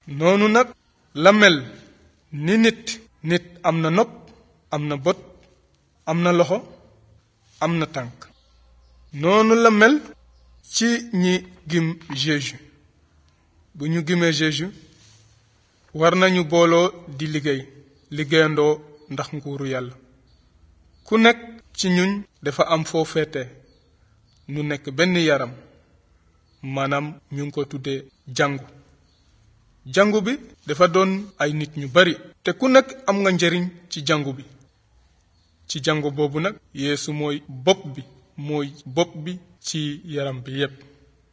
noonu nag la mel ni nit nit am na nopp am na bët am na loxo am na tànk noonu la mel ci ñi gim Jésus bu ñu gimee Jésus war nañu booloo di liggéey liggéeyandoo ndax nguuru yàlla ku nekk ci ñun dafa am foo féete nu nekk benn yaram maanaam ñu ngi ko tuddee jàngu jàngu bi dafa doon ay nit ñu bari te ku nekk am nga njëriñ ci jàngu bi ci jàngu boobu nag Yeesu mooy bopp bi mooy bopp bi ci yaram bi yépp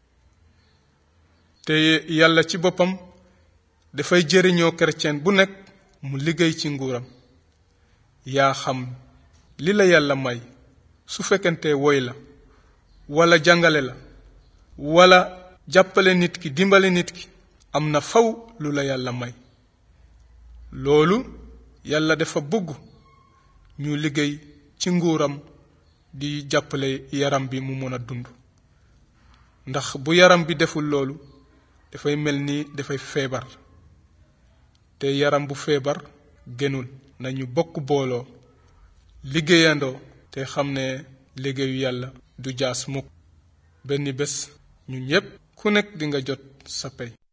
te yàlla ci boppam dafay jëriñoo chrétien bu nekk mu liggéey ci nguuram yaa xam li la yàlla may su fekkente woy la wala jàngale la wala jàppale nit ki dimbale nit ki am na faw lu la yàlla may loolu yàlla dafa bëgg ñu liggéey ci nguuram di jàppale yaram bi mu mën a dund ndax bu yaram bi deful loolu dafay mel ni dafay feebar te yaram bu feebar gënul nañu bokk booloo liggéeyandoo te xam ne liggéeyu yàlla du jaas mukk benn bés ñun ñépp ku nekk dinga jot sa pey